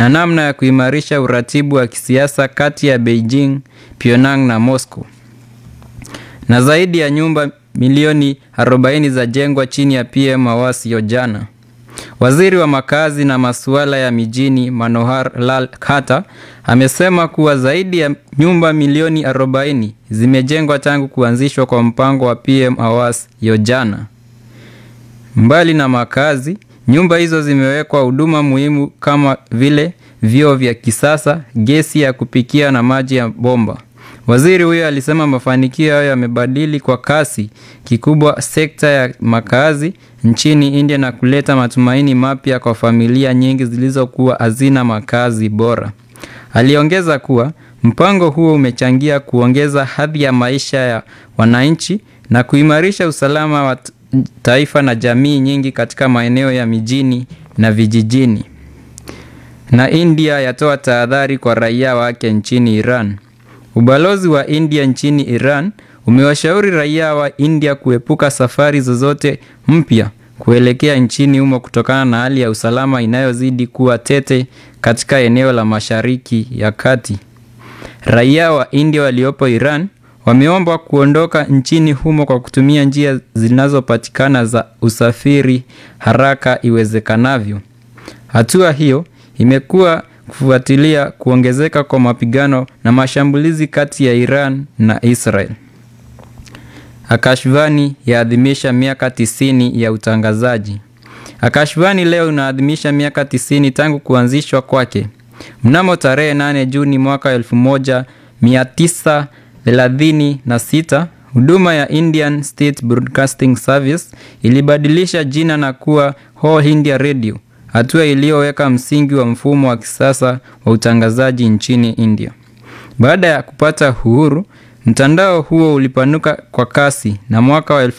na namna ya kuimarisha uratibu wa kisiasa kati ya Beijing, Pyongyang na Moscow. Na zaidi ya nyumba milioni 40 za jengwa chini ya PM Awas hiyo jana. Waziri wa makazi na masuala ya mijini Manohar Lal Khattar amesema kuwa zaidi ya nyumba milioni 40 zimejengwa tangu kuanzishwa kwa mpango wa PM Awas hiyo jana. Mbali na makazi, nyumba hizo zimewekwa huduma muhimu kama vile vyoo vya kisasa, gesi ya kupikia na maji ya bomba. Waziri huyo alisema mafanikio hayo yamebadili kwa kasi kikubwa sekta ya makazi nchini India na kuleta matumaini mapya kwa familia nyingi zilizokuwa hazina makazi bora. Aliongeza kuwa mpango huo umechangia kuongeza hadhi ya maisha ya wananchi na kuimarisha usalama wa taifa na jamii nyingi katika maeneo ya mijini na vijijini. Na India yatoa tahadhari kwa raia wake nchini Iran. Ubalozi wa India nchini Iran umewashauri raia wa India kuepuka safari zozote mpya kuelekea nchini humo kutokana na hali ya usalama inayozidi kuwa tete katika eneo la Mashariki ya Kati. Raia wa India waliopo Iran wameombwa kuondoka nchini humo kwa kutumia njia zinazopatikana za usafiri haraka iwezekanavyo. Hatua hiyo imekuwa kufuatilia kuongezeka kwa mapigano na mashambulizi kati ya Iran na Israel. Akashvani yaadhimisha miaka tisini ya utangazaji. Akashvani leo inaadhimisha miaka tisini tangu kuanzishwa kwake. Mnamo tarehe 8 Juni mwaka 1936, huduma ya Indian State Broadcasting Service ilibadilisha jina na kuwa All India Radio, hatua iliyoweka msingi wa mfumo wa kisasa wa utangazaji nchini India. Baada ya kupata uhuru, mtandao huo ulipanuka kwa kasi na mwaka wa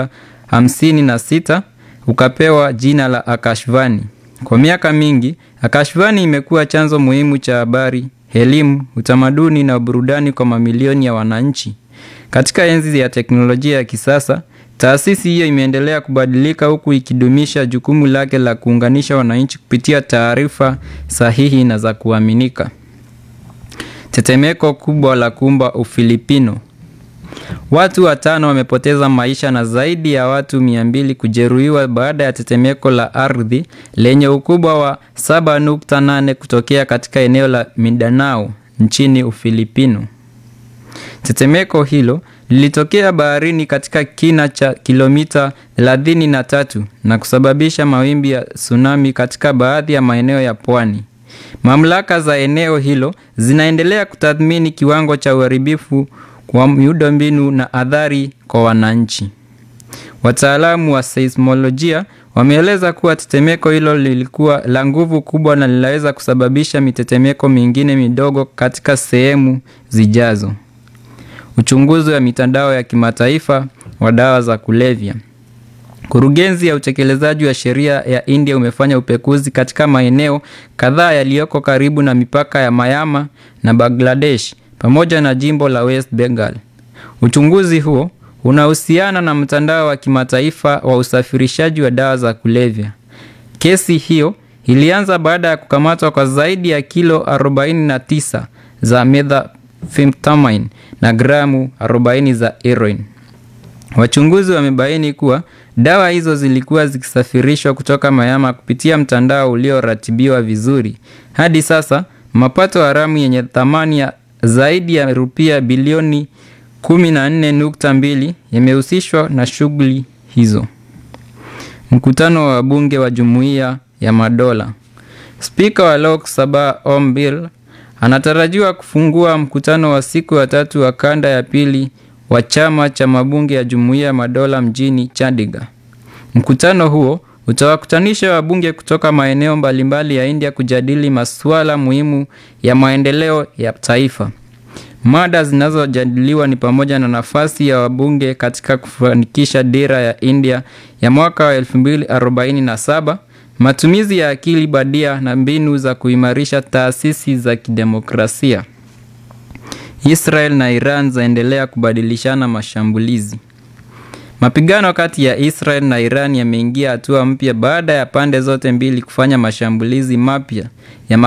1056 ukapewa jina la Akashvani. Kwa miaka mingi, Akashvani imekuwa chanzo muhimu cha habari, elimu, utamaduni na burudani kwa mamilioni ya wananchi. Katika enzi ya teknolojia ya kisasa, taasisi hiyo imeendelea kubadilika huku ikidumisha jukumu lake la kuunganisha wananchi kupitia taarifa sahihi na za kuaminika. Tetemeko kubwa la kumba Ufilipino. Watu watano wamepoteza maisha na zaidi ya watu mia mbili kujeruhiwa baada ya tetemeko la ardhi lenye ukubwa wa 7.8 kutokea katika eneo la Mindanao nchini Ufilipino. Tetemeko hilo lilitokea baharini katika kina cha kilomita 33 na kusababisha mawimbi ya tsunami katika baadhi ya maeneo ya pwani. Mamlaka za eneo hilo zinaendelea kutathmini kiwango cha uharibifu kwa miundombinu na athari kwa wananchi. Wataalamu wa seismolojia wameeleza kuwa tetemeko hilo lilikuwa la nguvu kubwa na linaweza kusababisha mitetemeko mingine midogo katika sehemu zijazo. Uchunguzi wa mitandao ya kimataifa wa dawa za kulevya. Kurugenzi ya utekelezaji wa sheria ya India umefanya upekuzi katika maeneo kadhaa yaliyoko karibu na mipaka ya Myanmar na Bangladesh pamoja na jimbo la West Bengal. Uchunguzi huo unahusiana na mtandao wa kimataifa wa usafirishaji wa dawa za kulevya. Kesi hiyo ilianza baada ya kukamatwa kwa zaidi ya kilo 49 za methamphetamine na gramu 40 za heroin. Wachunguzi wamebaini kuwa dawa hizo zilikuwa zikisafirishwa kutoka Myanmar kupitia mtandao ulioratibiwa vizuri. Hadi sasa, mapato haramu yenye thamani ya zaidi ya rupia bilioni 14.2 yamehusishwa na shughuli hizo. Mkutano wa wabunge wa Jumuiya ya Madola. Spika wa Lok Sabha Om Birla anatarajiwa kufungua mkutano wa siku ya tatu wa kanda ya pili wa chama cha mabunge ya Jumuiya ya Madola mjini Chandigarh. Mkutano huo utawakutanisha wabunge kutoka maeneo mbalimbali ya India kujadili masuala muhimu ya maendeleo ya taifa. Mada zinazojadiliwa ni pamoja na nafasi ya wabunge katika kufanikisha dira ya India ya mwaka wa 2047, matumizi ya akili bandia na mbinu za kuimarisha taasisi za kidemokrasia. Israel na Iran zaendelea kubadilishana mashambulizi. Mapigano kati ya Israel na Iran yameingia hatua mpya baada ya pande zote mbili kufanya mashambulizi mapya ya